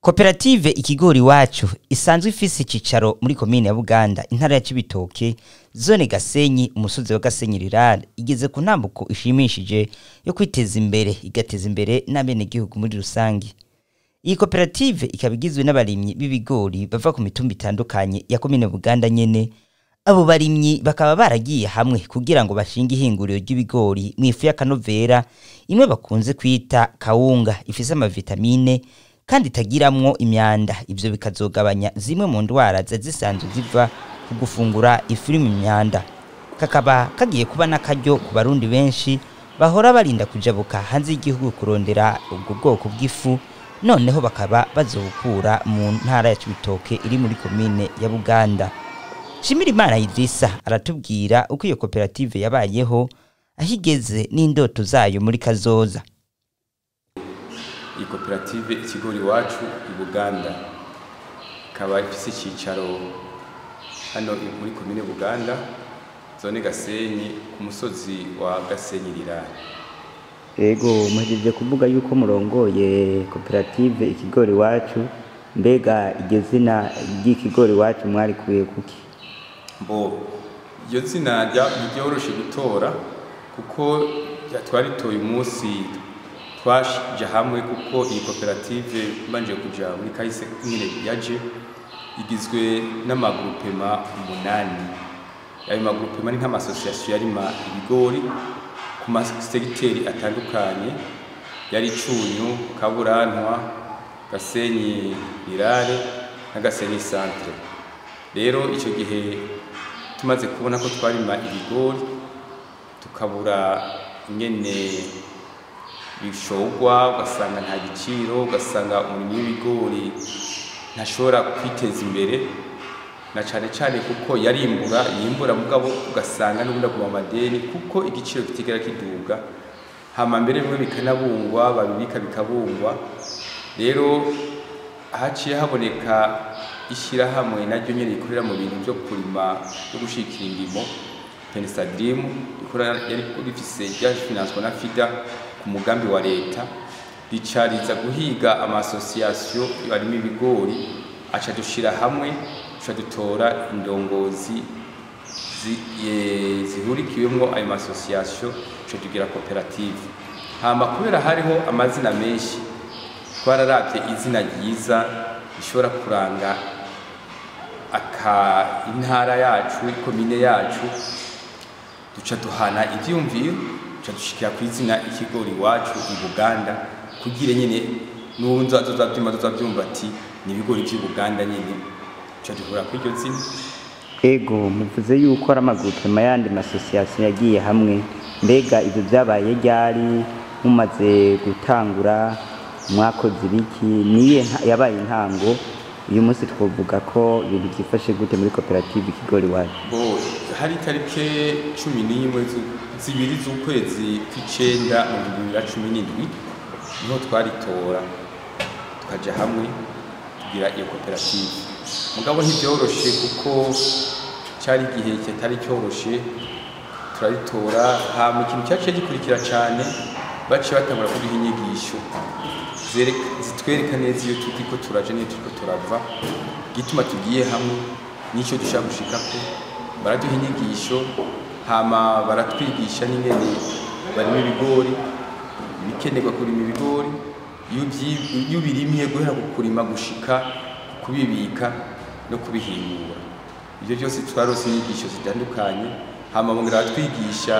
koperative ikigori iwacu isanzwe ifise icicaro muri komine ya buganda intara ya cibitoke zone gasenyi umusozi wa gasenyi rirare igeze ku ntambuko ishimishije yo kwiteza imbere igateza imbere n'abenegihugu muri rusange iyi koperative ikaba igizwe n'abarimyi b'ibigori bava ku mitumba itandukanye ya komine buganda nyene abo barimyi bakaba baragiye hamwe kugira ngo bashinge ihinguriro ry'ibigori mu ifu y'akanovera imwe bakunze kwita kawunga ifise amavitamine kandi itagiramwo imyanda ivyo bikazogabanya zimwe mu ndwara ziba zisanzwe ziva ku gufungura ifu irimwo imyanda kakaba kagiye kuba n'akaryo ku barundi benshi bahora barinda kujabuka hanze y'igihugu kurondera ubwo bwoko bw'ifu noneho bakaba bazobukura mu ntara ya cibitoke iri muri komine ya buganda shimira imana idrisa aratubwira uko iyo koperative yabayeho aho igeze n'indoto zayo muri kazoza iyi koperative ikigori iwacu i buganda ikaba ifise icyicaro hano muri komine buganda zone gasenyi ku musozi wa gasenyi rirara ego muhejeje kuvuga yuko murongoye koperative ikigori iwacu mbega iryo zina ry'ikigori iwacu mwarikuye kuki mbo iryo zina ntiryoroshe gutora kuko twaritoye umunsi twaje hamwe kuko iyi koperative mbanje kuja muri kahise nyine yaje igizwe n'amagurupema umunani ayo magurupema ni nk'amasosiyasiyo yarima ibigori ku masegiteri atandukanye yari cunyu kaburantwa gasenyi rirare na gasenyi centre rero icyo gihe tumaze kubona ko twarima ibigori tukabura ingene bishogwa ugasanga nta giciro ugasanga umurimyi w'ibigori ntashobora kwiteza imbere na cyane cyane kuko yarimbura yimbura mugabo ugasanga n'ubundi aguma amadeni kuko igiciro kitigera kiduga hama mbere bimwe bikanabungwa babibika bikabungwa rero haciye haboneka ishyirahamwe naryo nyine rikorera mu bintu byo kurima no gushikira indimo penisadimu yari rifise ryafinanswa na fida ku mugambi wa leta ricariza guhiga amasosiyasiyo arimo ibigori aca dushira hamwe duca dutora indongozi zihurikiwemo ayo masosiyasiyo duca tugira koperative hama kubera hariho amazina menshi twararavye izina ryiza rishobora kuranga aka intara yacu ikomine yacu duca duhana ivyumviro duca dushikira ku izina ikigori iwacu i buganda kugira nyine n'uwunza azozavyumva azozavyumva ati ni ibigori vy'i buganda nyine duca duhura kuri iryo zina ego muvuze yuko ari amagurupema yandi masosiyasiyo yagiye hamwe mbega ibyo byabaye ryari mumaze gutangura mwakoze ibiki niye yabaye intango uyu munsi twavuga ko ibintu byifashe gute muri koperative ikigori iwacu bo hari itariki cumi n'imwe zibiri z'ukwezi kw'icenda mu bihumbi bibiri na cumi n'indwi niho twaritora tukaja hamwe tugira iyo koperative mugabo ntibyoroshe kuko cyari igihe kitari cyoroshe turaritora hama ikintu cyaciye gikurikira cyane baciye batangura kuduha inyigisho zitwereka neza iyo turiko turaje n'iyo turiko turava gituma tugiye hamwe n'icyo dushaka gushikako baraduha inyigisho hama baratwigisha n'ingene barimo ibigori ibikenerwa kurima ibigori iyo ubirimye guhera ku kurima gushika kubibika no kubihingura ibyo byose twarose inyigisho zitandukanye hama bongera baratwigisha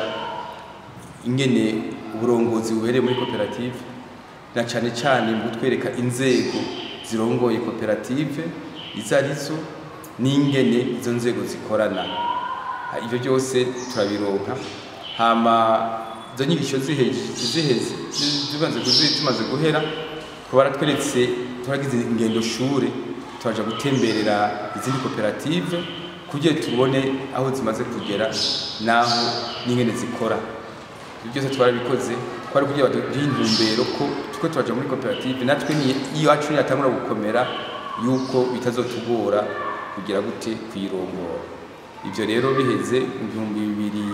ingene uburongozi buhereye muri koperative na cyane cyane mu kutwereka inzego zirongoye koperative izo arizo n'ingene izo nzego zikorana ibyo byose turabironka hama izo nyigisho ziheze tumaze guhera twaba baratweretse turagize ingendo shure turaja gutemberera izindi koperative kugira tubone aho zimaze kugera n'aho n'ingene zikora ibyo byose twarabikoze twari kugira baduhe intumbero ko tuko turaja muri koperative natwe iyo wacu niyatangura gukomera yuko bitazotugora kugira gute kuyirongora ibyo rero biheze mu bihumbi bibiri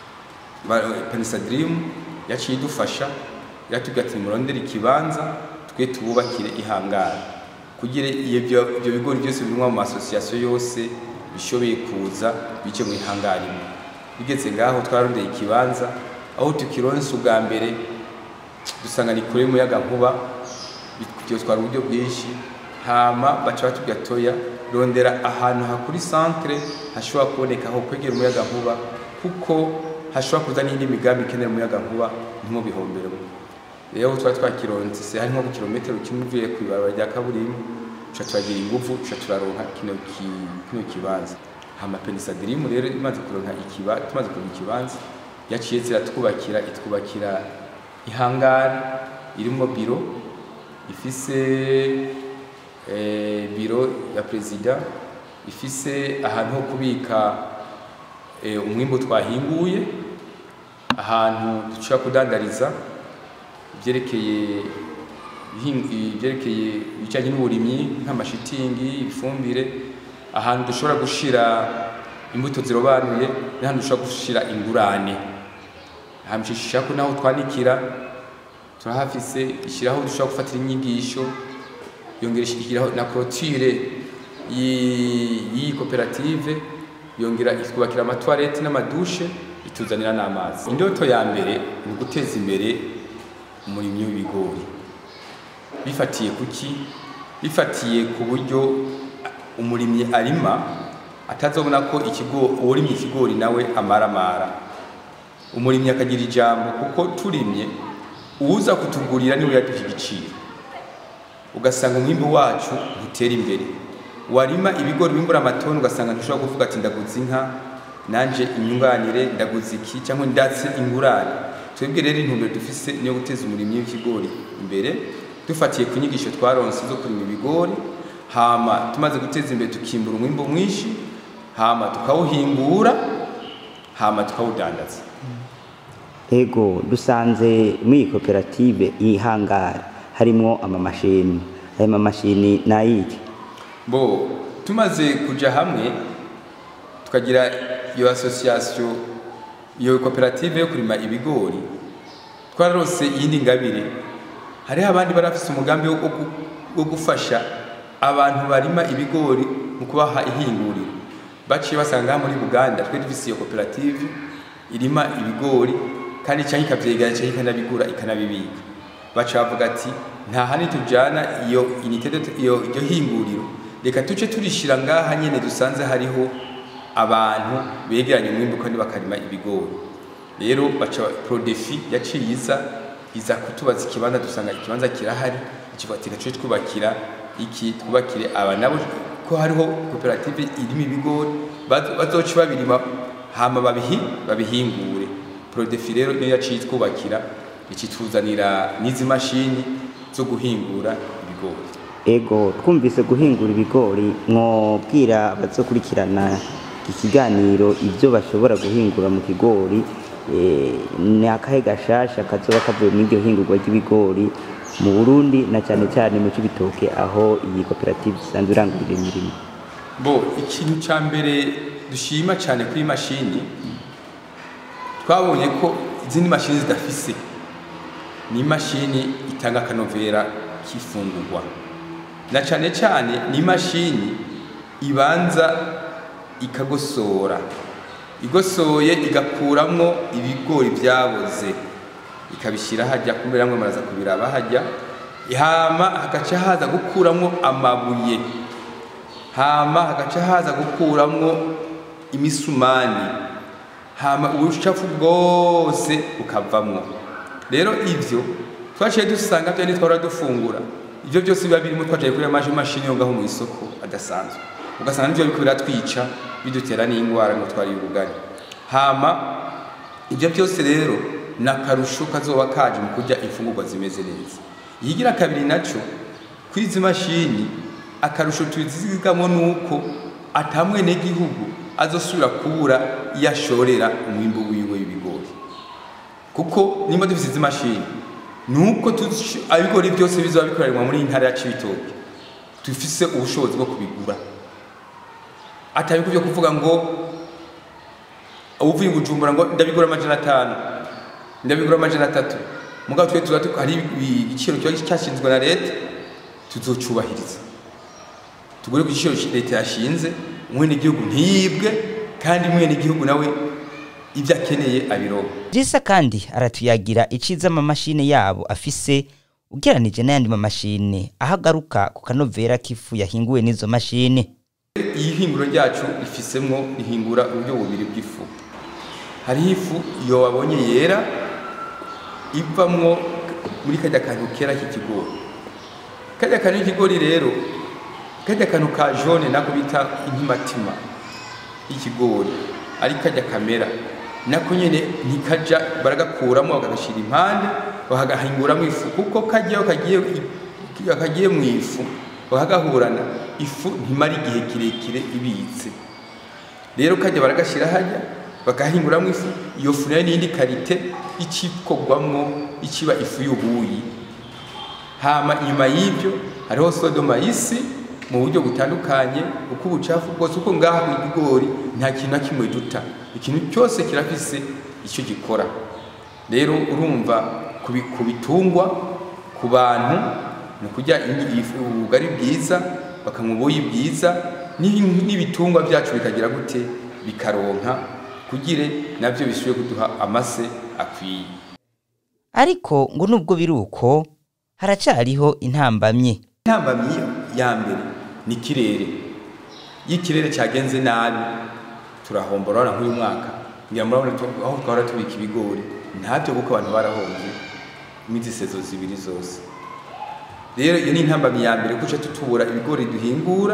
penisa dirimu yaciye idufasha iratubwira ati murondere ikibanza twe tububakire ihangara kugira ibyo ibyo bigori byose birimwa mu masosiyasiyo yose bishoboye kuza bice mu ihangara imwe bigeze ngaho twarondeye ikibanza aho tukironse ubwa mbere dusanga ni kure y'umuyaga nkuba byotwara uburyo bwinshi hama baca batubwira toya rondera ahantu hakuri centre hashobora kuboneka aho kwegera umuyaga nkuba kuko hashobora kuza n'indi migambi ikenera umuyaga nkuba ntimubihomberemo rero twari twakironse hari nko ku kilometero kimwe uvuye ku ibarabara rya kaburimbo tuca turagira ingufu tuca turaronka kino ki- kino kibanza hama penisadirimu rero imaze kuronka ikiba tumaze kuronka ikibanza yaciye ziratwubakira itwubakira ihangari irimo biro ifise eh, biro ya perezida ifise ahantu ho kubika eh, umwimbu twahinguye ahantu dushobora kudandariza ibyerekeye ihin- ibyerekeye ibijyanye n'uburimyi nk'amashitingi ifumbire ahantu dushobora gushira imbuto zirobanuye n'ahantu dushobora gushira ingurane hamshisha ko naho twanikira turahafise ishyiraho dushobora gufatira inyigisho yongera ishyiraho na clôture y'i- y'iyi koperative yongera itwubakira amatwarete n'amadushe ituzanira n'amazi indoto ya mbere ni uguteza imbere umurimyi w'ibigori bifatiye kuki bifatiye ku buryo umurimyi arima atazobona ko ikigo uwurimye ikigori nawe amaramara umurimyi akagira ijambo kuko turimye uwuza kutugurira niwe yaduha igiciro ugasanga umwimbu wacu ntutera imbere warima ibigori bimbura amatoni ugasanga ntushobora kuvuga ati ndaguze inka nanje inyunganire ndaguze iki cyangwa ndatse ingurane twebwe rero intumbero dufise niyo guteza umurimyi w'ikigori imbere dufatiye ku nyigisho twaronse zo kurima ibigori hama tumaze guteza imbere tukimbura umwimbu mwinshi hama tukawuhingura hama tukawudandaza ego dusanze muri iyi koperative ihangara harimwo amamashini ayo mamashini ni ayiki bo tumaze kuja hamwe tukagira iyo association iyo koperative yo kurima ibigori twararose iyindi ngabire hariho abandi barafise umugambi wo, wo, wo gufasha abantu barima ibigori mu kubaha ihinguriro baciye basanga muri Buganda twe dufise iyo koperative irima ibigori kandi cyangwa ikavyegera cyangwa ikanabigura ikanabibika baca bavuga ati nta handi tujana iyo unité de iyo iryo hinguriro reka tuce turishira ngaha nyene dusanze hariho abantu begeranye umwimbu kandi bakarima ibigori rero baca prodefi yaciye iza iza kutubaza ikibanza dusanga ikibanza kirahari ikivatira cyo twubakira iki twubakire aba nabo ko hariho koperative irimo ibigori bazo- bazoca babirima hama babihi babihingure prodefi rero niyo yaciye twubakira ikituzanira n'izi mashini zo guhingura ibigori ego twumvise guhingura ibigori mwobwira abazokurikirana iki kiganiro ibyo bashobora guhingura mu kigori eh, ni akahe gashasha kazoba kavuye muri iryo hingurwa ry'ibigori mu burundi na cyane cyane mu cy'ibitoke aho iyi koperative isanzwe irangurira imirimo bo ikintu cya mbere dushima cyane kuri iyi mashini twabonye ko izindi mashini zidafise ni imashini itanga akanovera k'ifungurwa na cyane cyane ni imashini ibanza ikagosora igosoye igakuramwo ibigori byaboze ikabishyira hajya kumbe namwe muraza kubiraba hajya hama hagaca haza gukuramwo amabuye hama hagaca haza gukuramwo imisumani hama ubucafu bwose bukavamwo rero ivyo twaciye dusanga byo nitwara dufungura ivyo byose biba birimo twaciye kuri amaje mashini yo ngaho mu isoko adasanzwe ugasanga nivyo biriko biratwica bidutera n'ingwara ngo twari ubugari hama ibyo byose rero ni akarusho kazoba kaje mu kurya imfungurwa zimeze neza iyigira kabiri naco kuri izi mashini akarusho tuzigamo nuko atamwe n'igihugu azosubira kubura iyo ashorera umwimbu wiwe w'ibigori kuko nimba dufite izi mashini nuko tuzi- ibigori byose bizaba bikoranwa muri iyi ntara ya Cibitoke dufise ubushobozi bwo kubigura atari byo kuvuga ngo uvuye i Bujumbura ngo ndabigura amajana atanu ndabigura amajana atatu mugabo twe tuba hari igiciro kiba cyashinzwe na leta tuzocubahiriza tugure ku giciro leta yashinze mwene igihugu ntiyibwe kandi mwene igihugu nawe ibyo akeneye abironka Jisa kandi aratuyagira iciza amamashini yabo afise ugeranije n'ayandi mamashini aho agaruka ku kanovera k'ifu yahinguwe n'izo mashini iyi hinguro ryacu rifisemwo rihingura uburyo bubiri bw'ifu hariho ifu iyo wabonye yera ivamwo muri kajya kantu kera k'ikigori kajya kantu k'ikigori rero kajya kantu ka jone nako bita intimatima y'ikigori ari kajya kamera nako nyene ntikaja baragakuramo bakagashyira impande bakagahinguramo ifu kuko kajyaho kagiye kagiye mu ifu bakagahurana ifu ntimara igihe kirekire ibitse rero kajya baragashyira hajya bakahinguramo ifu iyo fu nayo n'indi karite icikorwamwo ikiba ifu y'ubuyi hama inyuma y'ibyo hariho sodomayisi mu buryo butandukanye uko ubucafu bwose uko ngaha mu bigori nta kintu na kimwe duta ikintu cyose kirafise icyo gikora rero urumva ku bitungwa ku bantu ni ukurya ubugari bwiza bakanywa ubuyi bwiza n'ibitungwa byacu bikagira gute bikaronka kugire nabyo bisubiye kuduha amase akwiye ariko ngo nubwo biri uko haracariho intambamye intambamyi ya mbere ni ikirere iyo ikirere cyagenze nabi turahombora urabona nk'uyu mwaka ngira murabona aho twahora tubika ibigori ntabyo kuko abantu barahombye iminsi sezo zibiri zose rero iyo ni intambamyi ya mbere kuca tutubura ibigori duhingura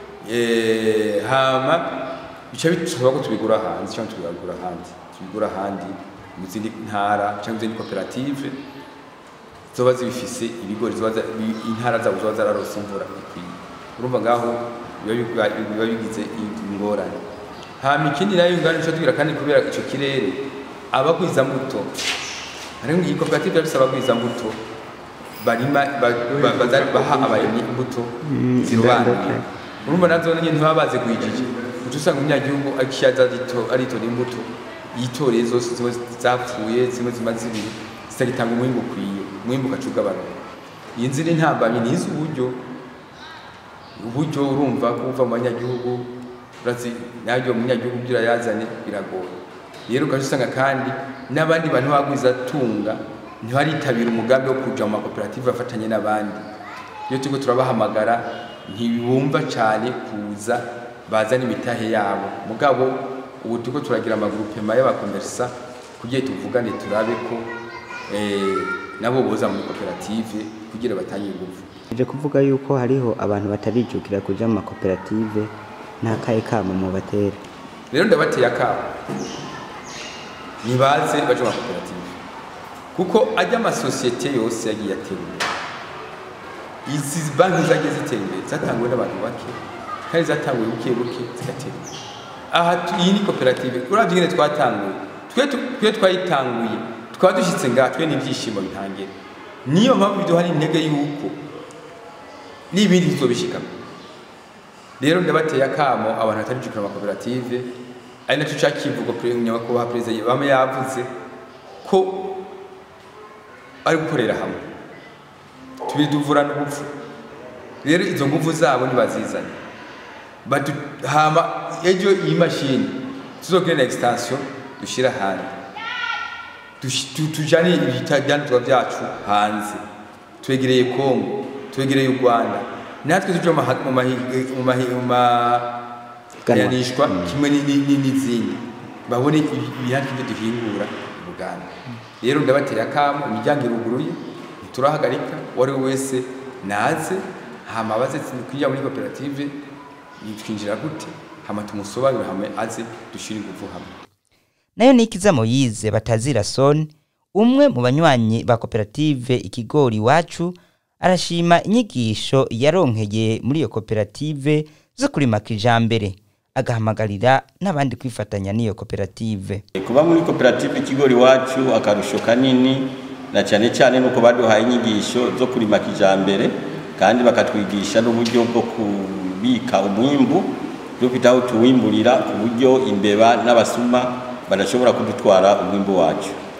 hama bica bisaba ko tubigura hanze cyangwa tubigura ahandi tubigura ahandi mu zindi ntara cyangwa izindi koperative zoba zibifise ibigori intara zabo zoba zararose imvura ikwiye urumva ngaho biba bigize ingorane hama ikindi nayo ngana nico tugira kandi kubera ico kirere abagwiza mbuto hariho iyi koperative yabise abagwiza mbuto barima baha abarimyi imbuto zirobanuye urumva nazo nyine ntibaba bazi kuyijije uca usanga umunyagihugu akishaza aritora imbuto yitoreye zose zimwe zapfuye zimwe zimaze ibiri zitagitanga umwimbu ukwiye umwimbu ugaca ugabanuka iyi nzira intambamyi ni iz'uburyo uburyo urumva kuva mu banyagihugu urazi nabyo umunyagihugu ibyo urayazane biragoye rero ugaca usanga kandi n'abandi bantu bagwiza tunga ntibaritabira umugambi wo kuja mu makoperative bafatanye n'abandi iyo turiko turabahamagara ntibumva cyane kuza bazana imitahe yabo mugabo ubu turiko turagira amagurupema y'abakomersa kugira tuvugane turabe ko nabo boza muri koperative kugira batange ingufu ije kuvuga yuko hariho abantu batarijukira kuja mu makoperative nta kaye kamo mu batera rero ndabateye akamo nibaze baje mu makoperative kuko ajya amasosiyete yose yagiye atera imbere izi banki zagiye zitera imbere zatanguwe n'abantu bake kandi zatanguwe buke buke zigatera imbere aha iyi ni koperative uravye ingene twatanguye twe twayitanguye twaba dushyitse ngaha twe n'ibyishimo bitangira niyo mpamvu biduha intege y'uko n'ibindi tuzobishikamo rero ndabateye akamo abantu batarijukira amakoperative ari nacyo ca kivugo nyakubahwa perezida bama yavuze ko ari gukorera hamwe tubiri duvurana ubupfu rero izo nguvu zabo ntibazizane hama ejo iyi mashini tuzogire na extension dushyira hanze tujane ibyanditswa byacu hanze twegereye kongo twegereye u rwanda natwe tuje mu mayanishwa kimwe n'izindi babone ibihandi ibyo duhingura mu buganda rero ndabateye akamo imiryango iruguruye ntiturahagarika uwo ari we wese naze hama abaze kwinjira muri koperative twinjira gute hama tumusobanurire hamwe aze dushyire ingufu hamwe nayo nikiza moyize batazira son umwe mu banywanyi ba koperative ikigori iwacu arashima inyigisho yaronkeye muri iyo koperative zo kurima kijambere agahamagarira n'abandi kwifatanya n'iyo koperative kuba muri koperative ikigori iwacu akarusho kanini na cyane cyane nuko baduhaye inyigisho zo kurima kijambere kandi bakatwigisha n'uburyo bwo kubika umwimbu dufite aho tuwimburira ku buryo imbeba n'abasuma badashobora kudutwara umwimbu wacu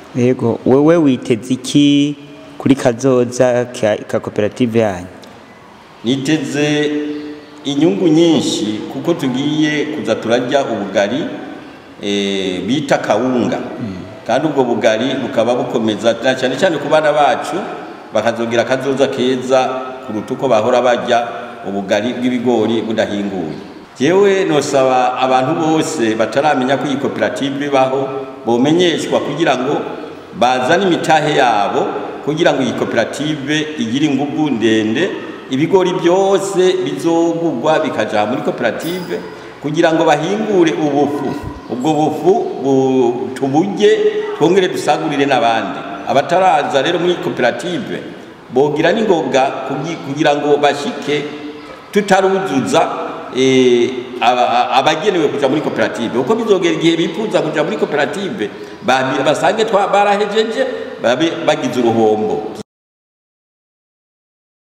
yego wewe witeze iki kuri kazoza ka, ka koperative yanyu niteze inyungu nyinshi kuko tugiye kuza turarya ubugari eh, bita kawunga kandi ubwo bugari bukaba bukomeza na cyane cyane ku bana bacu bakazogira akazoza keza kuruta uko bahora barya ubugari bw'ibigori budahinguye jewe nosaba abantu bose bataramenya ko iyi koperative ibaho bomenyeshwa kugira ngo bazane imitahe yabo kugira ngo iyi koperative igire ingufu ndende ibigori byose bizogugwa bikaja muri koperative kugira ngo bahingure ubufu ubwo bufu bu- tuburye twongere dusagurire n'abandi abataraza rero muri koperative bogira n'ingoga kugi- kugira ngo bashike tutaruzuza eh, aba- abagenewe kuja muri koperative uko bizogera igihe bifuza kuja muri koperative babi- basange twa- barahejeje babe bagize uruhombo